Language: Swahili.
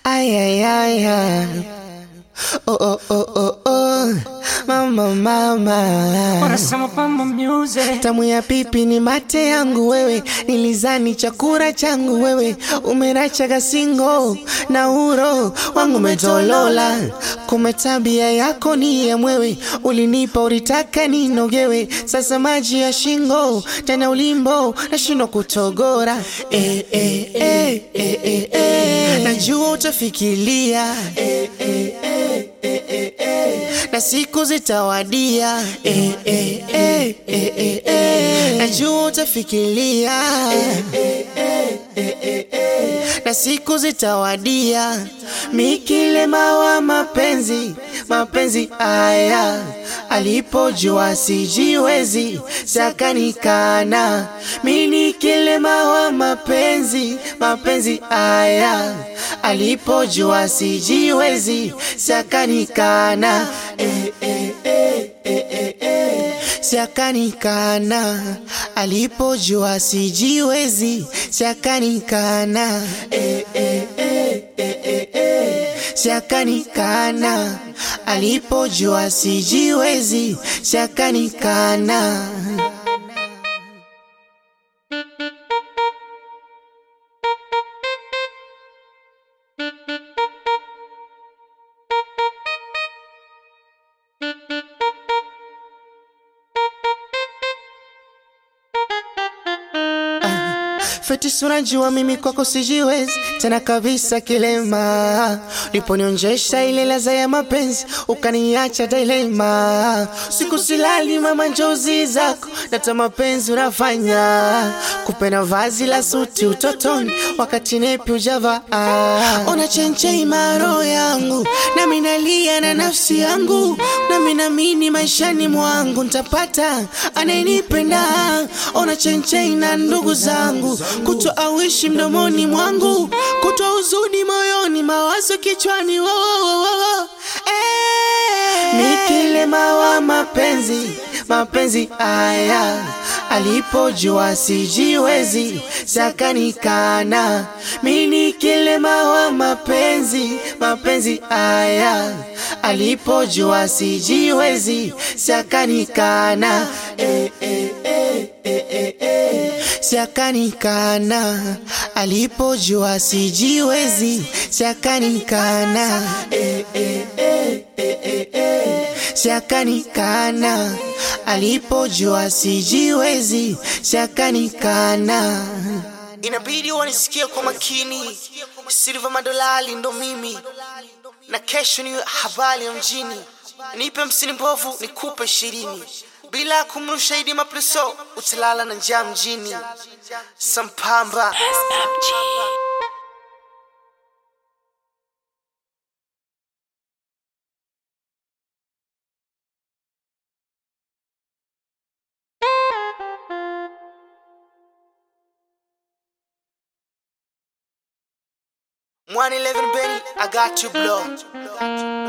Ay, ay, ay, ay. Oh, oh, oh, oh, oh. Mama, mama. Wanasema pamba music Tamu ya pipi ni mate yangu wewe, nilizani chakula changu wewe, umerachaga singo na uro wangu umetolola, kume tabia yako ni ya mwewe, ulinipa ulitaka ninogewe, sasa maji ya shingo tena ulimbo nashindwa kutogora eh, eh, eh, eh, eh, eh. Najua utafikiria eh, eh, eh, eh, eh, eh. na siku zitawadia eh, eh, eh, eh, eh, eh. najua utafikiria eh, eh, eh, eh, eh, eh. na siku zitawadia mikilema wa mapenzi mapenzi aya alipojua sijiwezi sakanikana mini kilema wa mapenzi mapenzi aya alipojua sijiwezi sakanikana eh, eh, eh, eh, eh, eh. Siakanikana alipojua sijiwezi, siakanikana eh, eh, eh, eh, eh, eh. Siakanikana alipojua sijiwezi, siakanikana Fetis, unajua mimi kwako sijiwezi tena kabisa, kilema uliponionjesha ile laza ya mapenzi ukaniacha dilema. Siku silali mama, njozi zako nata mapenzi unafanya kupenda vazi la suti utotoni, wakati nepi ujava ona chenche imaro yangu nami nalia na nafsi yangu nami namini maishani mwangu ntapata anayenipenda ona chenche na ndugu zangu kutwa awishi mdomoni mwangu kutwa huzuni moyoni mawazo kichwani wo, wo, wo, wo. Eh. Mikilema wa mapenzi mapenzi aya alipojua sijiwezi sakanikana mini kilema wa mapenzi mapenzi aya alipojua sijiwezi sakanikana eh, eh, eh, eh, eh, eh. Siakanikana alipojua sijiwezi, siakanikana eh, eh, eh, eh, eh, eh. Siakanikana alipojua sijiwezi, siakanikana. Inabidi wanisikie kwa makini, Silva Madolali ndo mimi, na kesho ni habari ya mjini. Nipe msini mbovu, nikupe ishirini bila kumrusha idi mapreso, utalala na njaa mjini. Sampamba One eleven Benny, I got you blow.